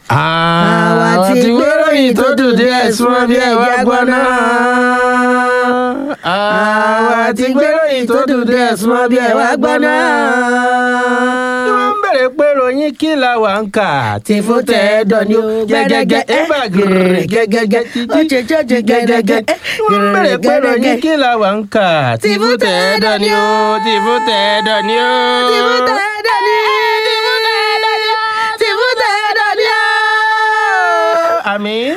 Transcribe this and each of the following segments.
àwa ti gbéròyìn tó dùn díẹ̀ súnmọ́ bí ẹ wá gbọ́ náà. àwa ti gbéròyìn tó dùn díẹ̀ súnmọ́ bí ẹ wá gbọ́ náà. tí wọ́n ń bèrè pé ròyìn kí la wà ń kà tí fún tẹ̀ ẹ́ dọ̀ ni ó gẹ́gẹ́gẹ́ ẹ bá gẹ̀rẹ̀ gẹ́gẹ́gẹ́ títí gẹ́gẹ́gẹ́ tí wọ́n ń bèrè pé ròyìn kí la wà ń kà tí fún tẹ̀ ẹ́ dọ̀ ni ó tí fún tẹ̀ ẹ́ dọ̀ ni ó. tí fún tẹ̀ ẹ́ dọ̀ ni ó tí fún tẹ̀ ẹ́ dọ̀ ni ó. àmín.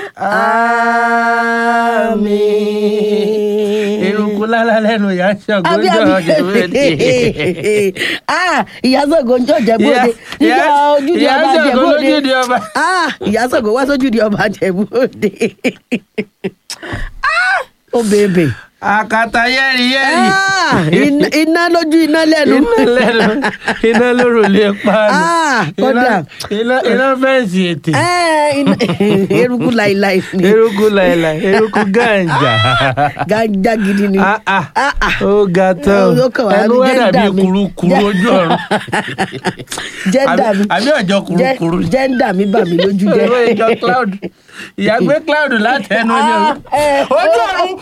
Àmín. eruku lálá lẹ́nu ìyá ṣàngó àbí jọ àbí jẹ̀bẹ́ẹ̀dì. ah ìyá Ṣàngó ń jọ Jẹ̀bú-Òde nígbà ojúde ìyá ọba ṣàngó Jẹ̀bú-Òde lójúde ọba. ah ìyá Ṣàngó wá sójúde ọba Jẹ̀bú-Òde Ah, ó bèbè àkàtà yẹ́rì yẹ́rì. Ah, iná- iná lójú iná lẹ́nu iná lẹ́nu iná lórùlé páànù. Ah, kódà. iná iná fẹ́ǹsì ètè. Eh, iná- eruku láìláì ni eruku láìláì eruku gàǹjà. gàjà gidi ni Ah, ah. Ah, ah. ó ga tán Ó kàn wá ẹnu ní wá jẹ́ńdà dàbí mi. kurukuru Jẹ́- ojú ọ̀run. jẹ́ndà mi àbí ọjọ́ jẹ́- kurukuru. jẹ́ndà mi bà mí lójú jẹ́ ìwé ìjọ cloud ìyá gbé cloud látẹnu ni Ah, eh, ojú oh. ọ̀run.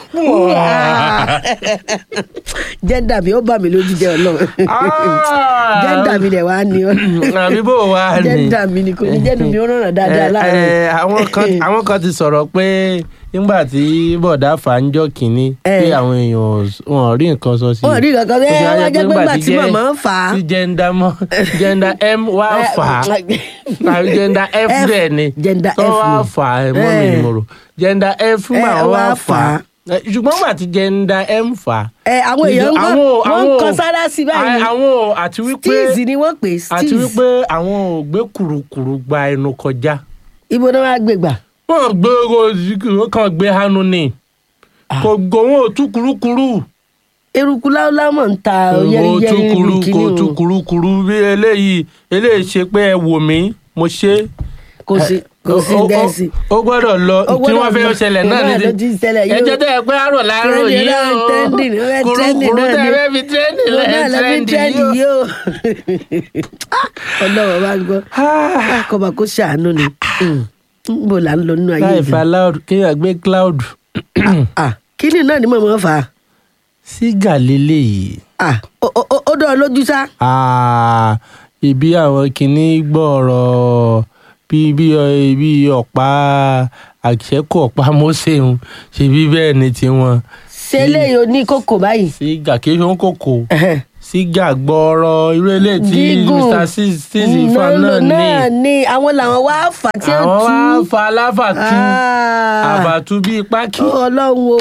jẹ́ndà mi ó bà mí lójú jẹ́ ọlọ́run Ah. jẹ́ndà mi dẹ̀ wá ní ọ àbí bó wà ní. jẹ́ndà mi ni kò ní jẹ́nu mi ó rànà dáadáa Eh, láàárọ̀ eh, àwọn kan àwọn kan ti sọ̀rọ̀ pé nígbà tí bọ̀dá fà ń jọ kínní Eh. pé àwọn èèyàn wọn ò rí nǹkan sọ sí i. wọn rí kankan Ó ẹ ti wá wá jẹ́ jẹ́ pé ńgbà gbà tí jẹ́- màmá ń fà á tí jẹ́ndà mọ́ jẹ́ndà m wá fà á tàbí jẹ́ndà f F, dẹ̀ ni gender tó F wá ni. fà á mọ́ mi Eh. ni mo rò jẹ́ndà f mà Eh, wá wá fà fà á á. Eh, ṣùgbọ́n gbà tí jẹ́ndà m fà á. ẹ àwọn èèyàn ń gbọ́ àwọn- wọ́n ń àwọn- kan sára sí báyìí ni àwọn ò- àti wípé steez ni wọ́n pè é àti steez wípé àwọn ò gbé kùrukùru gba ẹnu kọjá ibo náà wàá gbé gbà wọn gbé ó kàn gbé hanu ni kò gbòòwò tú kurukuru eruku láúlámọ̀ ń ta kò tú yẹ́rìyẹ́rì kuru níbi kò kíní tú o kurukuru bí eléyìí eléyìí ṣe pé ẹ wò mí mo ṣe kò sí kò sí Ó- ó- dẹ́sì. ó gbọ́dọ̀ lọ Ó tí wọ́n gbọ́dọ̀ fẹ́ lọ. ṣẹlẹ̀ náà Náà ní ló ti ń ṣẹlẹ̀ yìí o. ẹjọ́ tẹ́ ẹ pé àrò láàárọ̀ Trending yìí náà, o trending, ó fẹ́ trending kurukuru náà tẹ́ ẹ ni. fẹ́ fi trending Ó náà lẹ́yìn lọ fi trending trend yìí o. yìí o ọlọ́wọ́ bá gbọ́ Ah, kọ́ba kó ṣàánú ni n bò là ń lọ nínú ayé láì ìgbà fa loud kéèyàn gbé cloud Ah, kíni náà ni màmá fà á sígà lélẹ́yìí. Ah, ó- ó ó- ó dán ọ lójú sá Ah, ibi àwọn kìíní gbọ́ọ̀rọ̀ bí bí ọ- bí ọ̀pá àṣẹ́kù ọ̀pá mọ́sẹ̀hún ṣe bí bẹ́ẹ̀ ni tiwọn. ṣe eléyìí o ní kókò báyìí sígà kí ló ń kòkò Ẹhẹ́. sígà gbọ́ọ̀rọ̀ irú eléyìí tí gígùn mr six ifá náà náà náà ní ní àwọn làwọn wá fà á tí ó àwọn tú wá fa aláfàtú Ah. àbàtú bíi pákí. ọlọ́run o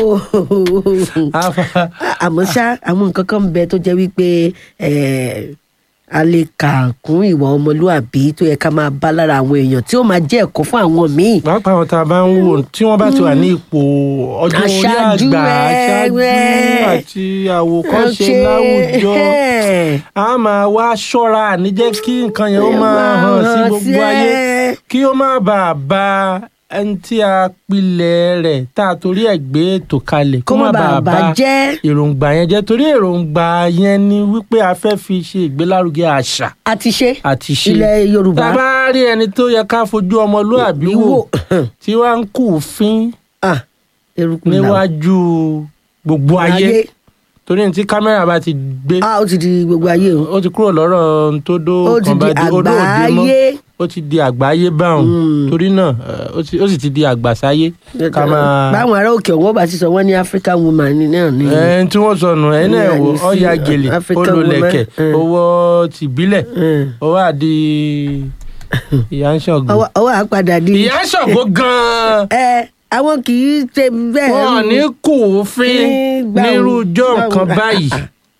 Àfà- àmọ́ ṣá àwọn nǹkan kan ń bẹ tó jẹ́ wípé eh, a lè kà kún ìwà ọmọlúàbí tó yẹ ká máa bá lára àwọn èèyàn tí ó máa jẹ́ ẹ̀kọ́ fún àwọn míì. pàápàá àwọn tá a bá ń wò tí wọ́n bá ti wà ní ipò ọjọ́ orí Aṣáájú àgbà rẹ̀, aṣáájú rẹ̀. àti àwòkọ́ṣe Ṣe- láwùjọ a máa wá ṣọ́ra àníjẹ́ kí nǹkan yẹn ó máa hàn sí gbogbo ayé ẹ. kí ó má bàa ba ẹni tí a pilẹ̀ rẹ̀ tá a torí ẹ̀ gbé ètò kalẹ̀ kó má bàa bàjẹ́ èròǹgbà yẹn jẹ́ torí èròǹgbà yẹn ni wípé a fẹ́ fi ṣe ìgbélárugẹ àṣà àti ṣe àti ṣe ilẹ̀ Yorùbá tá a bá rí ẹni tó yẹ ká fojú ọmọlúàbí wò wò tí wàá ń kú fín Ah, eruku làwọn. níwájú gbogbo ayé torí ní tí kámẹ́rà bá ti gbé Ah, ó ti di gbogbo ayé o ó ti kúrò lọ́rọ̀ tó dó ó ti kan di bá dé odó òde mọ́ àgbáyé ó ti di àgbáyé báwọn Mm. torí náà eh, ó ti- ó sì ti di àgbàsáyé ká máa báwọn ará òkè ọ̀wọ́ bá ti sọ wọ́n ní African woman ni náà ni. ẹn tí wọ́n sọnù ẹ̀ náà Yeah, wò you see, ọ̀ya gèlè African olólẹ̀kẹ̀ woman, eh. owó tìbílẹ̀ Eh. owó àdì ìyá ń ṣọ̀gbọ́n ọwọ́ ọwọ́ àpàdà di. ìyá ń ṣọ̀gbọ́n gan-an ẹ àwọn kì í ṣe bẹ́ẹ̀. wọn ní kù fín Nígbà wo- nírújọ́ nǹkan gbà wo- báyìí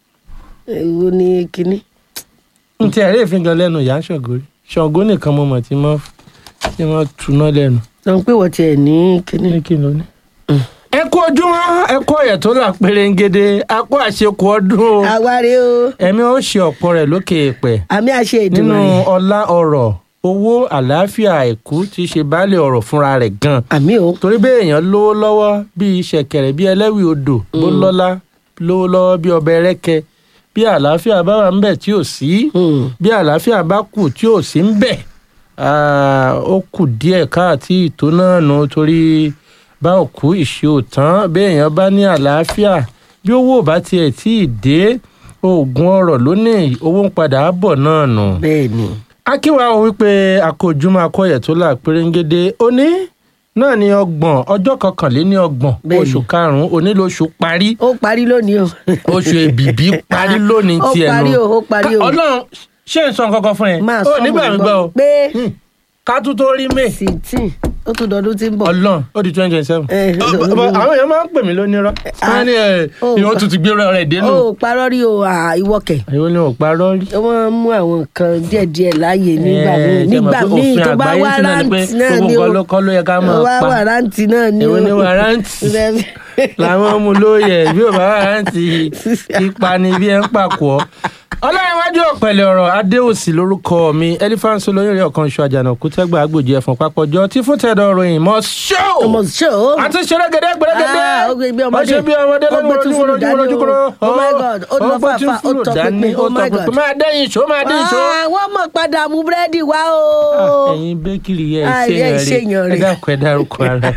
èwo ni kinní. n ti ẹ̀rí ìfín gan lẹ́nu ìyá ń ṣọ̀gbọ́n rí ṣọ̀gbọ́n nìkan mo mọ̀ tí wọ́n tí wọ́n tuná lẹ́nu sọ pé wọ́n tiẹ̀ ní kinní. ní kí ló ní. ẹ kú ojúmọ́ ẹ kú ọ̀yẹ̀ tó là pérégede a kú àṣekù ọdún o àwárí o ẹ̀mí ó ṣe ọ̀pọ̀ rẹ̀ lókè èèpẹ̀ àmì àṣẹ nínú ìdùnnú rẹ̀ ọlá ọrọ̀ owó àlàáfíà àìkú tí í ṣe baálé ọrọ̀ fúnra rẹ̀ gan àmì o. torí bẹ́ẹ̀ èèyàn lówó lọ́wọ́ bíi ṣẹ̀kẹ̀rẹ̀ bíi ẹlẹ́wì odò bó lọ́lá lówó lọ́wọ́ bíi ọbẹ̀ rẹ́kẹ bí àlàáfíà bá wà ńbẹ̀ tí ò sí Hmm. bí àlàáfíà bá kù tí ò sí ńbẹ̀ Ah, ó kù díẹ̀ káàtì ìtò náà nù torí bá òkú ìṣe òtán béèyàn bá ní àlàáfíà bí owó ò bá tiẹ̀ tí ì dé oògùn ọrọ̀ lónìí owó ń padà bọ̀ náà nù. bẹ́ẹ̀ ni akíwá o wípé akójúmọ́ akọ́yẹ̀ tó là pérégede òní náà ní ọgbọ̀n ọjọ́ kọkànléní ọgbọ̀n Bẹ́ẹ̀ni. oṣù karùn-ún òní lóṣù parí ó parí lónìí o oṣù èbìbí parí lónìí Ó tiẹ̀ parí nù o, ó parí o. Ká- ọlọ́run ṣé n sọ nǹkan kan fún ẹ máa ó sọ nígbà mi gbọ́ o pé Hmm. ká tún tó rí may sixteen ó tún dọdún tí ń bọ̀. ọlọ́run ó di twenty twenty seven Eh, àwọn èèyàn máa ń pè mí lónírọ́ wọ́n ní ẹ̀ oh. ìwọ́n tún ti gbé rẹ̀ dénú ó parọ́ rí o à, ìwọ kẹ̀ ìwọ ni ò parọ́ rí. wọ́n mú àwọn nǹkan díẹ̀díẹ̀ láàyè nígbà Eh, míì ṣe mọ̀ nígbà pé míì òfin tó bá àgbáyé wá sì náà ni pé rántí náà gbogbo ni o nǹkan ló kọ́ ló yẹ ká máa wá pa. wà rántí náà ni o èwo ni wàrántì làwọn mú lóye bí ò bá wàrántì ipa ni bí ẹ ń pàkọ́. ọlọ́runwájú ọ̀pẹ̀lẹ̀ ọ̀rọ̀ adéòsì lórúkọ mi elephant olóyún rẹ̀ ọ̀kan ṣọ àjànà kútẹ́gbà agbòjì ẹ̀fọn papọ̀jọ́ tí fún tẹ̀dọ̀ ròyìn mọ́ ṣó. ọmọ ṣó àti ṣẹlẹ́gẹ̀dẹ́ gbẹ̀rẹ́gẹ̀dẹ́ Ah, ó gbé bí ọmọdé. ó ṣe bí ọmọdé Ó gbé lọ́nà tún fúlù dání o. Oh my God, ó lọ gbé tún fàáfàá, ó fúlù tọ dání, pinpin, ó oh tọ my pinpin. God. máa dẹ́yìn ṣó máa dẹ́yìn ṣó. wọ́n mọ̀ padà mú búrẹ́dì wá o. Ah, ẹ̀yin bẹ́kìrì yẹ Ah, ẹ ìṣèyàn ìṣèyàn rẹ̀ rẹ̀. ẹ dákun ẹ dárúkọ ara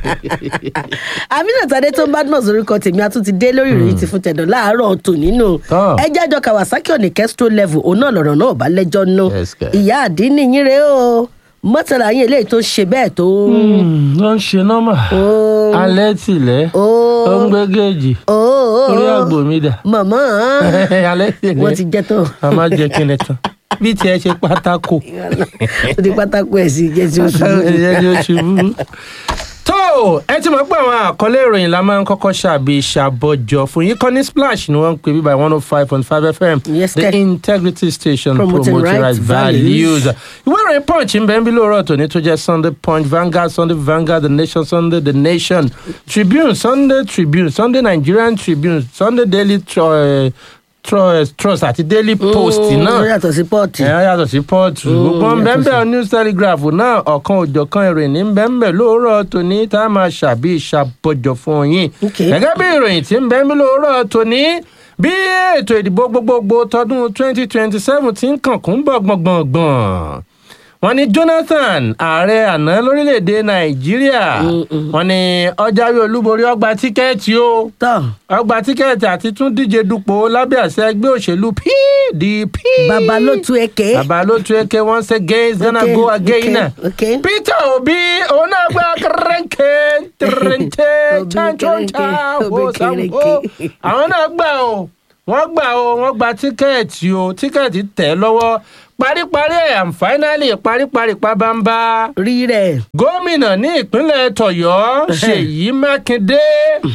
Aminat Adé tó ń bá dùn orúkọ tèmi a tún ti dé lórí ìròyìn ti fún tẹ̀dọ̀ láàárọ̀ tò nínú. Tán. ẹ jẹ́jọ́ Kawasaki òní kẹ́sító level òun náà lọ̀rọ̀ náà bá lẹ́jọ́ nù. Yes, girl. ìyá àdínní yín rèé o mọ́tàlá yín eléyìí tó ṣe bẹ́ẹ̀ tó. ló ń ṣe nọ́mà Ó. alẹ́ tìlẹ̀ Ó. ó ń gbé géèjì Ó. orí àgbò mi dà mọ̀mọ́ alẹ́ tìlẹ̀ wọ́n ti jẹ́ tán. a máa jẹ kíni tán bí tiẹ̀ ṣe pátákó ó ti pátákó ẹ̀ sí jẹ́ tí ó ṣubú. ẹ̀yẹ́ ni ó ṣubú. tó ẹ ti mọ̀ pé àwọn àkọlé ìròyìn la máa ń kọ́kọ́ ṣàbí ṣàbọ̀jọ fún yín kọ́ni splash ni wọ́n ń pè bí by one oh five point five fm Yes, the kẹ́. integrity station Promoting promoting right right values. values. ìwé ìròyìn punch ń bẹ ń bí lóòrọ̀ tòní tó jẹ́ sunday punch vanguard sunday vanguard the nation sunday the nation tribune sunday tribune sunday nigerian tribune sunday daily Tro- Tro- trust àti daily post ó náà yàtọ̀ sí pọ́ọ̀tì. ẹ yàtọ̀ sí pọ́ọ̀tù gbogbo yàtọ̀ bẹ́ẹ̀ news telegraph náà ọ̀kan òjọ̀kan ìròyìn ní bẹ́ẹ̀ lóòrọ̀ tòní tá a máa ṣàbí ìṣàbọ̀jọ̀ fún yín Okay. gẹ́gẹ́ bí ìròyìn tí ń bẹ́ẹ̀ lóòrọ̀ tòní bí ètò ìdìbò gbogbogbò tọdún 2027 ti ń kànkún bọ̀ gbọ̀ngbọ̀ngbọ̀n wọ́n ní jonathan ààrẹ àná lórílẹ̀‐èdè nàìjíríà wọ́n ní ọjàwé olúborí ọgbà tíkẹ́ẹ̀tì o tán ọgbà tíkẹ́ẹ̀tì àti tún díje dupò lábẹ́ àṣẹ ẹgbẹ́ òṣèlú pdp bàbá ló tú eke. bàbá ló tún eke once again is gonna Okay, go again. okay, okay. peter obi òun náà gba kẹrẹǹkẹ tẹrẹǹtẹ Obi chanchoncha kẹrẹǹkẹ, Obi wo sambo kẹrẹǹkẹ. àwọn náà gbà o wọ́n gbà o wọ́n gba tíkẹ́ẹ̀tì o tíkẹ́ẹ̀tì tẹ̀ lọ́wọ́ paríparí ẹ̀ and finally paríparí pabamba rí rẹ̀. gómìnà ní ìpínlẹ̀ tọ̀yọ́ ṣèyí mákindé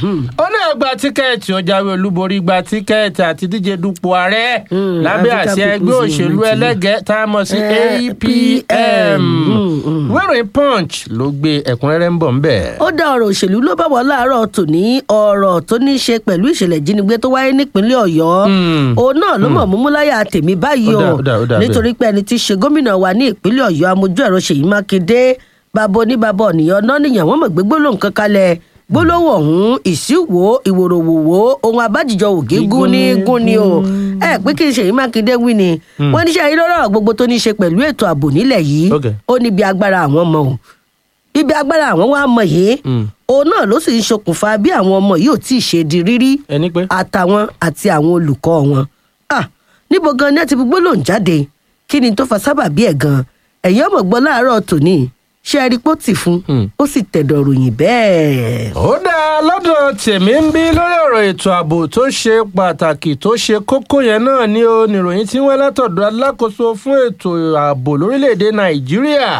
ó náà gba tíkẹ́ẹ̀tì ó jáwé olúborí gba tíkẹ́ẹ̀tì àti díje dupò ààrẹ Hmm, lábẹ́ African àṣẹ ẹgbẹ́ People's òṣèlú Unity. ẹlẹ́gẹ̀ẹ́ tá a mọ̀ sí Eh, apm PM. Hmm, hmm. wẹ́rìn punch ló gbé ẹ̀kúnrẹ́rẹ́ ń bọ̀ ńbẹ̀. ó dá ọ̀rọ̀ òṣèlú ló bá wọ́n láàárọ̀ tòní ọ̀rọ̀ tó ní í ṣe pẹ̀lú ìṣẹ̀lẹ̀ ìjínigbé tó wáyé nípínlẹ̀ ọ̀yọ́ Hmm. òun náà ló mọ̀ múmú láyà tèmi báyìí Ó dà, o ó dà, ó dà bẹ́ẹ̀. nítorí pé ẹni tí í ṣe gómìnà wa ní ìpínlẹ̀ ọ̀yọ́ amójú ẹ̀rọ ṣèyí mákindé bàbá oníbàbá ọ̀nìyàn náà nìyàn wọ́n mọ̀ gbé gbólóhùn kan kalẹ̀ gbólóhùn ọ̀hún ìṣíwò ìwòròwòwò ohun abájíjọ ògé gún ní gún ni o ẹ pé kí n ṣèyí mákindé wí ni wọ́n níṣẹ́ yìí lọ́rọ̀ gbogbo tó ní í ṣe pẹ̀lú ètò ààbò nílẹ̀ yìí Okay. ó níbi agbára àwọn ọmọ o ibi agbára àwọn wa mọ yìí Mm. òun náà ló sì ń ṣokùnfà bí àwọn ọmọ yìí ò tí ì ṣe di rírí ẹni pé àtàwọn àti àwọn olùkọ́ wọn. Ah, níbo gan ni ẹ ti fi gbólóhùn jáde kí ni tó fa sábàbí ẹ̀ gan ẹ̀yin ọmọ gbọ́ láàárọ̀ tòní ṣé ẹ rí pó tì fún Mm. ó sì tẹ̀dọ̀ ròyìn bẹ́ẹ̀. ó dáa lọ́dọ̀ tèmi ń bí lórí ọ̀rọ̀ ètò ààbò tó ṣe pàtàkì tó ṣe kókó yẹn náà ni ó níròyìn tí wọ́n látọ̀dọ̀ alákòóso fún ètò ààbò lórílẹ̀‐èdè nàìjíríà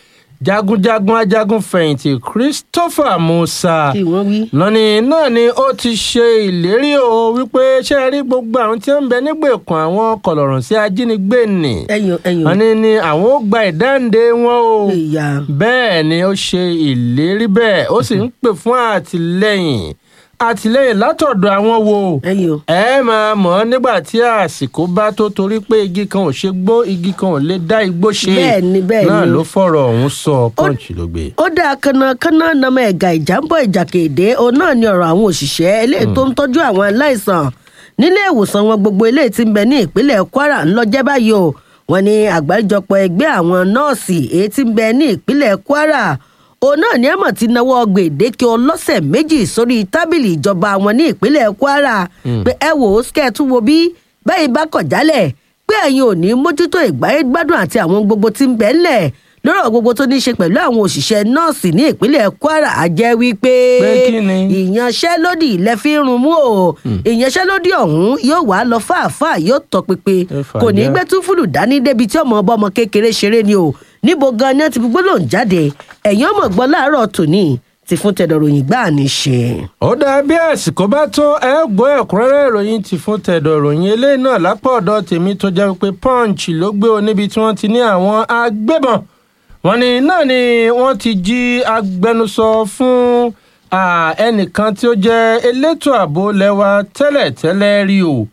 jagunjagun ajagun fẹ̀yìntì christopher musa kí wọ́n wí. lọ́ni náà ni ó ti ṣe ìlérí o wípé ṣé ẹ rí gbogbo àwọn tí ó ń bẹ nígbèkùn àwọn kọlọ̀rọ̀ sí ajínigbé nì ẹyọ ẹyọ wọ́n ní ni àwọn ó gba ìdáǹdè wọn o ìyá bẹ́ẹ̀ ni ó ṣe ìlérí bẹ́ẹ̀ ó sì ń pè fún àtìlẹ́yìn àtìlẹ́yìn látọ̀dọ̀ àwọn wo ẹyọ. ẹ máa mọ̀ ọ́ nígbà tí àsìkò bá tó torí pé igi kan ò ṣe gbó igi kan ò lè dá igbó ṣe Bẹ́ẹ̀ ni, bẹ́ẹ̀ náà ni. ló fọ̀rọ̀ ọ̀hún sọ pọ́ǹchì ló gbé. ó dáa kánnakánná nàmọ ẹ̀gà ìjàmbọ̀ ìjàkèdè òun náà ni ọ̀rọ̀ àwọn òṣìṣẹ́ eléyìí tó ń tọ́jú àwọn aláìsàn nílé ìwòsàn wọn gbogbo eléyìí tí ń bẹ ní ìpínlẹ̀ kwara ńlọjẹ́ báyìí o wọn ní àgbáríjọpọ̀ ẹgbẹ́ àwọn nọ́ọ̀sì èyí tí ń bẹ ní ìpínlẹ̀ kwara òun náà ní ẹ̀mọ̀ ti náwó gbèdéke ọlọ́sẹ̀ méjì sórí tábìlì ìjọba wọn ní ìpínlẹ̀ kwara pé ẹ wò ó kẹ́ ẹ tún wo bí bẹ́ẹ̀ bá kọ̀ jálẹ̀ pé ẹ̀yin ò ní mójútó ìgbáyé gbádùn àti àwọn gbogbo tí ń bẹ ńlẹ̀ lọ́rọ̀ gbogbo tó ní í ṣe pẹ̀lú àwọn òṣìṣẹ́ nọ́ọ̀sì ní ìpínlẹ̀ kwara àjẹ́ wípé Pé kí ni? ìyanṣẹ́lódì ilẹ̀ fi ń run mú o ìyanṣẹ́lódì ọ̀hún yóò wá lọ fàáfàá yóò tọpinpin Ẹ fà kò ní já. gbé túfúlù dání débi tí ọmọ ọba ọmọ kékeré ṣeré ni o níbo gan ni wọn ti fi gbólóhùn jáde ẹ̀yìn ọmọ gbọ́ láàárọ̀ tòní ti fún tẹ̀dọ̀ròyìn gbáà ní ṣe. ó dáa bí àsìkò bá tó ẹ gbọ́ ẹ̀kúnrẹ́rẹ́ ìròyìn ti fún tẹ̀dọ̀ ìròyìn eléyìí náà lápá ọ̀dọ̀ tèmi tó jẹ́ pé punch ló gbé o níbi tí wọ́n ti ní àwọn agbébọn wọ́n ní náà ni wọ́n ti jí agbẹnusọ fún ah, ẹnìkan tí ó jẹ́ elétò ààbò lẹ́wà tẹ́lẹ̀tẹ́lẹ̀ rí o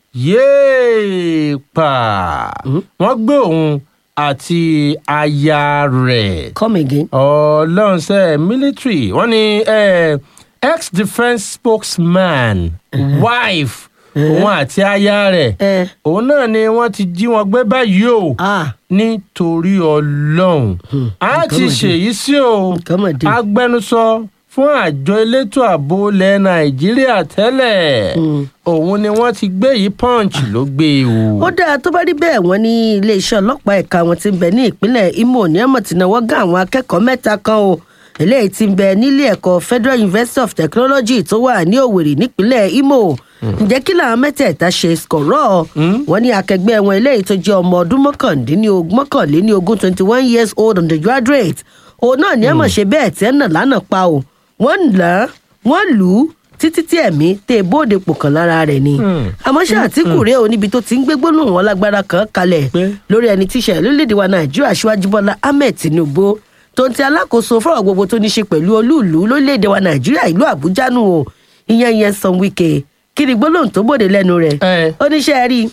yéé pa wọ́n gbé òun àti aya rẹ̀ come again. ọlọ́run ṣe military wọ́n ní eh, ex defence spokesman wife òun àti aya rẹ̀ Eh. òun náà ni wọ́n ti jí wọn gbé báyìí o ah nítorí ọlọ́run a ti ṣèyí sí o nǹkan mọ̀ dé. agbẹnusọ fún àjọ elétò ààbò ilẹ̀ nàìjíríà tẹ́lẹ̀ òun ni wọ́n ti gbé yìí punch ló gbé e o. ó dáa tó bá rí bẹ́ẹ̀ wọ́n ní iléeṣẹ́ ọlọ́pàá ẹ̀ka wọn ti ń bẹ ní ìpínlẹ̀ imo ní ọmọ tí náwó gán àwọn akẹ́kọ̀ọ́ mẹ́ta kan o eléyìí ti ń bẹ nílé ẹ̀kọ́ federal university of technology tó wà ní òwèrè nípínlẹ̀ imo ǹjẹ́ kí làwọn mẹ́tẹ̀ẹ̀ta ṣe skọ̀rọ̀ wọ́n ní akẹgbẹ́ wọn eléyìí tó jẹ́ ọmọ ọdún mọ́kàndínlógún mọ́kànléníogún twenty one years old undergraduate òun náà ní ọmọ ṣe bẹ́ẹ̀ tẹ́ nà lánàá pa o wọ́n ń là á wọ́n lù ú títí tí ẹ̀mí tẹ bóde pò kan lára rẹ̀ ni àmọ́ ṣé àtìkù rèé o níbi tó ti ń gbé gbólóhùn wọn lágbára kan kalẹ̀ Pé? lórí ẹni tíṣẹ̀ lórílẹ̀‐èdè wa nàìjíríà aṣíwájú bọ́lá ahmed tinubu tó ń ti alákòóso fọ́rọ̀ gbogbo tó ní ṣe pẹ̀lú olúùlú lórílẹ̀‐èdè wa nàìjíríà ìlú àbújá nù o ìyẹn ìyẹn san wike kí ni gbólóhùn tó bòde lẹ́nu rẹ̀ Eh. oníṣẹ́ rí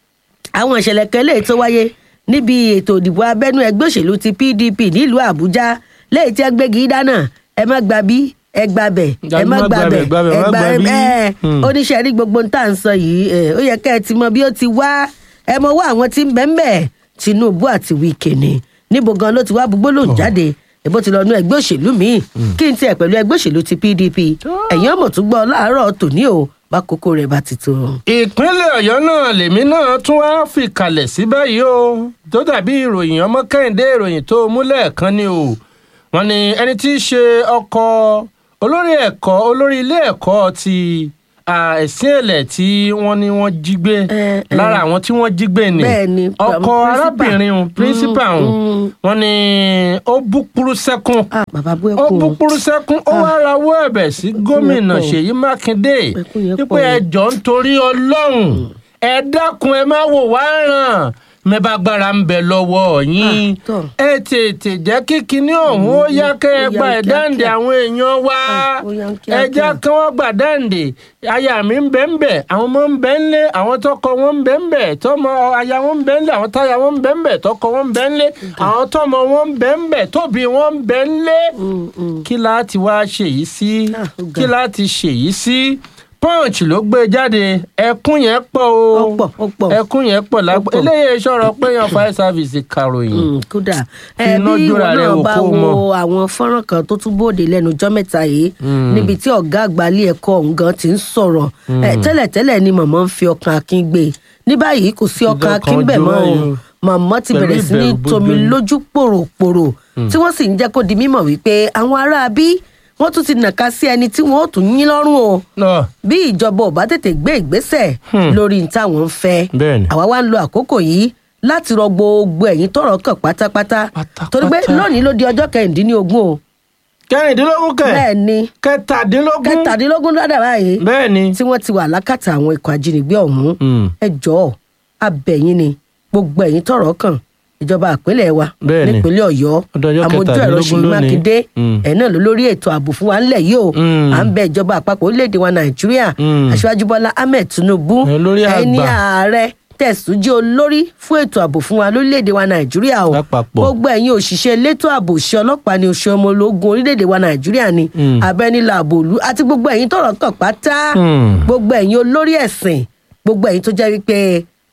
àwọn ìṣẹ̀lẹ̀ kan léyìí tó wáyé níbi ètò ìdìbò abẹ́nú ẹgbẹ́ òṣèlú ti pdp nílùú àbújá léyìí tí ẹ gbégi dáná ẹ má gba bí ẹ gba bẹ̀ ẹ má gba bẹ̀ gbabẹ̀, ẹ má gba gba bí. ẹ Hmm. oníṣẹ́ rí gbogbo ń tà ń sọ yìí ẹ, ó yẹ kẹ́ ẹ ti mọ bí ó ti wá ẹ mọ wá àwọn tí ń bẹ́ ń bẹ̀ tinubu àti wike ni níbo gan ló ti wá gbogbo lòun jáde èbó ti lọ nú ẹgbẹ́ òṣèlú míì kí n tiẹ̀ pẹ̀lú ẹgbẹ́ òṣèlú ti pdp ẹ̀yin ọmọ tó gbọ́ láàárọ̀ tòní o bá kókó rẹ̀ bá ti tó. ìpínlẹ̀ ọ̀yọ́ náà lèmi náà tún wá fìkàlẹ̀ sí báyìí o tó dàbí ìròyìn ọmọ kẹ́hìndé ìròyìn tó múlẹ̀ kan ni o wọ́n ní ẹni tí í ṣe ọkọ olórí ẹ̀kọ́ olórí ilé ẹ̀kọ́ ti ah, ẹ̀sìn ẹ̀lẹ̀ tí wọ́n ní wọ́n jí gbé Eh, eh. lára àwọn tí wọ́n jí gbé ni Bẹ́ẹ̀ni, ọkọ principal. arábìnrin un, principal un, mm. wọ́n ní ó bú kúrú sẹ́kún ah bàbá bú ó ẹkún bú kúrú sẹ́kún ó wá rawọ́ ẹ̀bẹ̀ sí gómìnà pọ̀. ṣèyí mákindé Ẹkún yẹn wípé pọ̀. ẹ jọ̀ọ́ nítorí ọlọ́run ẹ dákun ẹ má wò wá ràn mẹ́bà gbára ń bẹ lọ́wọ́ yín Ah, tọ́. ẹ tètè jẹ́ kí kinní ọ̀hún ó yá kẹ́ ẹ ó yá gba kíákíá. ẹ̀dáǹdè àwọn èèyàn wá Ah, ó yá ẹ kíákíá. jẹ́ kí wọ́n gbà dáǹdè aya mi ń bẹ ń bẹ àwọn ọmọ ń bẹ ń lé àwọn tọkọ wọn ń bẹ ń bẹ tọmọ aya wọn ń bẹ ń lé àwọn táya wọn ń bẹ ń bẹ tọkọ wọn ń bẹ ń lé àwọn tọmọ wọn ń bẹ ń bẹ tóbi wọn ń bẹ ń lé Mm, mm. kí láti wá ṣèyí sí Ah, ó ga. kí láti ṣèyí sí punch ló gbé jáde ẹkún yẹn pọ̀ o Ó pọ̀, ó pọ̀. ẹkún yẹn pọ̀ lápò pọ̀. eléyìí sọ̀rọ̀ pé yan fire service karòyìn Mm, kódà Fi ẹ iná bí ìwọ jóra rẹ náà wò bá kó o wo mọ̀. àwọn fọ́nrán kan tó tún bòde lẹ́nu ọjọ́ mẹ́ta yìí níbi tí ọ̀gá àgbà ilé ẹ̀kọ́ ọ̀hún gan ti ń sọ̀rọ̀ ẹ, tẹ́lẹ̀tẹ́lẹ̀ ni mọ̀mọ́ ń fi ọkàn akin gbé ní báyìí kò sí ọkàn Ìdọ̀kan akin bẹ̀ ojú mọ́ o báyìí o. mọ̀mọ́ ti Pẹ̀lú bẹ̀rẹ̀ sí ní ìbẹ̀rù tomi bójú ni. lójú pòròpòrò tí wọ́n sì ń jẹ́ kó di mímọ̀ wípé àwọn ará bí wọ́n tún ti nàka sí ẹni tí wọ́n ó tún yín lọ́rùn o náà bí ìjọba ò bá tètè gbé ìgbésẹ̀ lórí ní táwọn ń fẹ́ Bẹ́ẹ̀ni. àwa wá ń lo àkókò yìí láti rọ gbogbo ẹ̀yin tọ́rọ̀ kàn pátápátá Pátápátá. torí pé lónìí ló di ọjọ́ kẹrìndínlógún o kẹrìndínlógún kẹ bẹ́ẹ̀ ni kẹtàdínlógún kẹtàdínlógún lọ́dà báyìí bẹ́ẹ̀ ni tí wọ́n ti wà lákàtà àwọn ikọ̀ ajínigbé ọ̀hún Mm. ẹ jọ̀ọ́ abẹ̀yìn ni gbogbo ẹ̀yin tọ́rọ̀ kàn ìjọba àpínlẹ̀ wa Bẹ́ẹ̀ ni. nípínlẹ̀ ọ̀yọ́ Ọdún ọjọ́ àmójú ẹ̀rọ kẹtàdínlógún ṣèyí lónìí. mákindé Mm. ẹ̀ náà ló lórí ètò ààbò fún wa ńlẹ̀ yìí o Mm. à ń bẹ ìjọba àpapọ̀ orílẹ̀-èdè wa nàìjíríà Mm. aṣíwájú bọ́lá ahmed tinubu Ẹ lórí ẹni àgbà. ààrẹ tẹ̀sùn jẹ́ olórí fún ètò ààbò fún wa lórílẹ̀‐èdè wa nàìjíríà o Lápapọ̀. gbogbo ẹ̀yin òṣìṣẹ́ elétò ààbò òṣìṣẹ́ ọlọ́pàá ni òṣìṣẹ́ ọmọ ológun orílẹ̀‐èdè wa nàìjíríà ni Mm. abẹ́nilà àbòlú àti gbogbo ẹ̀yin tọ̀rọ̀ kàn pátá Mm. gbogbo ẹ̀yin olórí ẹ̀sìn gbogbo ẹ̀yin tó jẹ́ wípé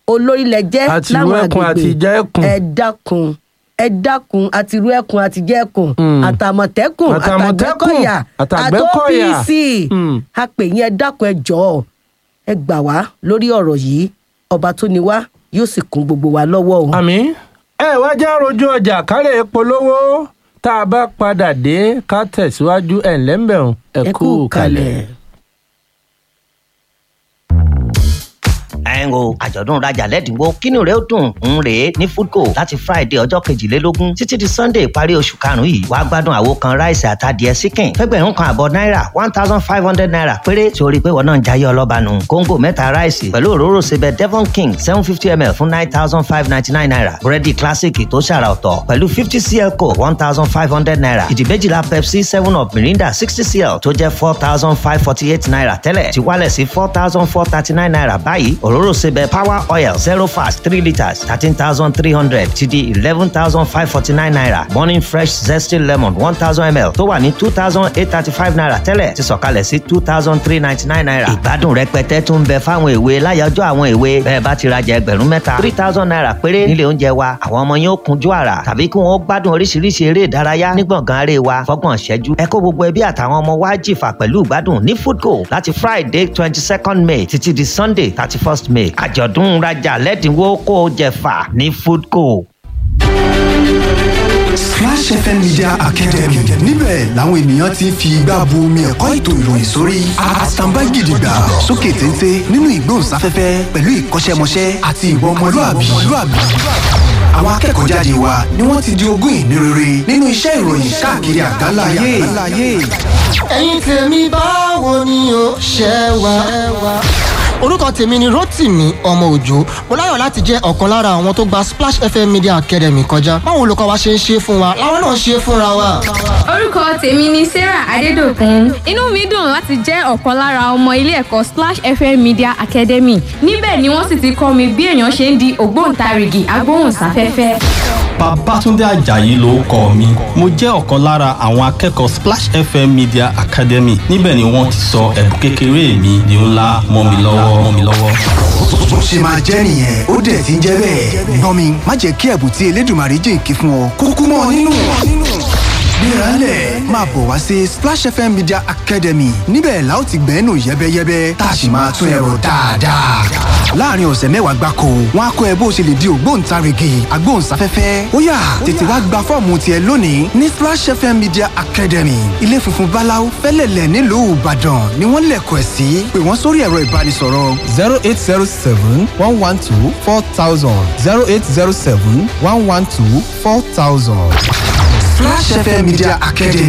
olórí lẹ jẹ́ Àti láwọn irú ẹkùn àti ìjẹ́ ẹkùn. ẹ dákun ẹ dákun àti irú ẹkùn àti ìjẹ́ ẹkùn Mm. àtàmọ̀tẹ́kùn Àtàmọ̀tẹ́kùn, àtàgbẹ́kọ̀yà àtàgbẹ́kọ̀yà. àtòpc Mm. a pè yín ẹ dákun ẹ jọ̀ọ́ ẹ gbà wá lórí ọ̀rọ̀ yìí ọba tó ní wá yóò sì kún gbogbo wa lọ́wọ́ o. àmì ẹ wá já rojú ọjà kárẹ̀ polówó tá a bá padà dé ká tẹ̀síwájú ẹ̀ ńlẹ́mbẹ̀rún ẹ kú kalẹ̀. ẹ̀ ń o àjọ̀dún rajà lẹ́dínwó kínú rẹ̀ ó dùn ń rè é ní foodco láti friday ọjọ́ kejìlélógún títí di sunday ìparí oṣù karùn-ún yìí wàá gbádùn àwo kan ráìsì àtàdìẹ síkìn fẹ́gbẹ̀rún kan àbọ̀ náírà one thousand five hundred naira péré tí o rí i pé wọn náà ń jayé ọlọ́ba nù kóńgò mẹ́ta ráìsì pẹ̀lú òróró sebẹ̀ devon king seven fifty ml fún nine thousand five ninety nine naira búrẹ́dì classic tó ṣàrà ọ̀tọ̀ pẹ̀lú fifty cl coke one thousand five hundred naira ìdí méjìlá pepsi seven up mirinda sixty cl tó jẹ́ four thousand five forty eight naira tẹ́lẹ̀ ti wálẹ̀ sí four thousand four thirty nine naira báyìí òróró sebẹ̀ power oil zero fast three litres thirteen thousand three hundred ti di eleven thousand five forty nine naira morning fresh zesty lemon one thousand ml tó wà ní two thousand eight thirty five naira tẹ́lẹ̀ ti sọ̀kalẹ̀ sí two thousand three ninety nine naira ìgbádùn rẹpẹtẹ tún ń bẹ fáwọn èwe láyọjọ́ àwọn èwe bẹ́ẹ̀ bá ti rajà ẹgbẹ̀rún mẹ́ta three thousand naira péré nílé oúnjẹ wa àwọn ọmọ yẹn ó kunjú àrà tàbí kí wọ́n gbádùn oríṣiríṣi eré ìdárayá ní gbọ̀ngàn aré wa fọ́gbọ̀n ṣẹ́jú ẹ kó gbogbo ẹbí àtàwọn ọmọ wa jìfà pẹ̀lú ìgbádùn ní foodco láti friday twenty second may títí di sunday thirty first may àjọ̀dún rajà lẹ́dínwó kó o jẹ̀fà ní foodco. Splash FM Media Academy níbẹ̀ làwọn ènìyàn ti ń fi igbá bu omi ẹ̀kọ́ ètò ìròyìn sórí àtàǹbá gidigba sókè téńté nínú ìgbóhùnsáfẹ́fẹ́ pẹ̀lú ìkọ́ṣẹ́mọṣẹ́ àti ìwà ọmọlúàbí. Àwọn akẹ́kọ̀ọ́ jáde wa ni wọ́n ti di ogún ìní rere nínú iṣẹ́ ìròyìn káàkiri àgbáńlá ayé. ẹ̀yin tèmi báwo ni o ṣe wá. orúkọ tèmi ni rotimi ọmọ òjò mo láyọ̀ láti jẹ́ ọ̀kan lára àwọn tó gba splash fm media academy kọjá báwo olùkọ́ wa ṣe ń ṣe fún wa làwọn náà ṣe fúnra wa. orúkọ tèmi ni sarah adédọkùn inú mi dùn láti jẹ́ ọ̀kan lára ọmọ ilé ẹ̀kọ́ splash fm media academy níbẹ̀ ni wọ́n sì ti kọ́ mi bí èèyàn ṣe ń di ògbóǹtarìgì agbóhùnsáfẹ́fẹ́. Babátúndé Àjàyí ló kọ mi. Mo jẹ́ ọ̀kan lára àwọn akẹ́kọ̀ọ́ Splash FM Media Academy. Níbẹ̀ ni wọ́n ti sọ ẹ̀bùn kékeré mi di ńlá mọ́ mi lọ́wọ́ mọ́ mi lọ́wọ́. Bó ṣe máa jẹ́ nìyẹn ó dẹ̀ ti ń jẹ́ bẹ́ẹ̀. Gbọ́n mi má jẹ́ kí ẹ̀bùn tí Elédùmarè jìnkí fún ọ kúkú mọ́ ọ nínú. Gbéralẹ̀ máa bọ̀ wá sí Splash FM Media Academy níbẹ̀ la ó ti gbẹ́nu yẹ́bẹ́yẹ́bẹ́ tá a sì máa tún ẹ̀rọ dáadáa. Láàárín ọ̀sẹ̀ mẹ́wàá gbáko, wọ́n á kọ́ ẹ bó ṣe lè di ògbóǹtarìgì agbóhùnsáfẹ́fẹ́. Ó yá tètè wá gba fọ́ọ̀mù tiẹ̀ lónìí ní Splash FM Media Academy. Ilé funfun Báláú fẹ́lẹ̀lẹ̀ nílùú Ìbàdàn ni wọ́n lẹ̀kọ̀ ẹ̀ sí. Pè wọ́n sórí ẹ̀rọ ìbánisọ̀rọ̀ zero eight zero seven one one two four thousand zero eight zero seven one one two four thousand. Splash FM Media Academy.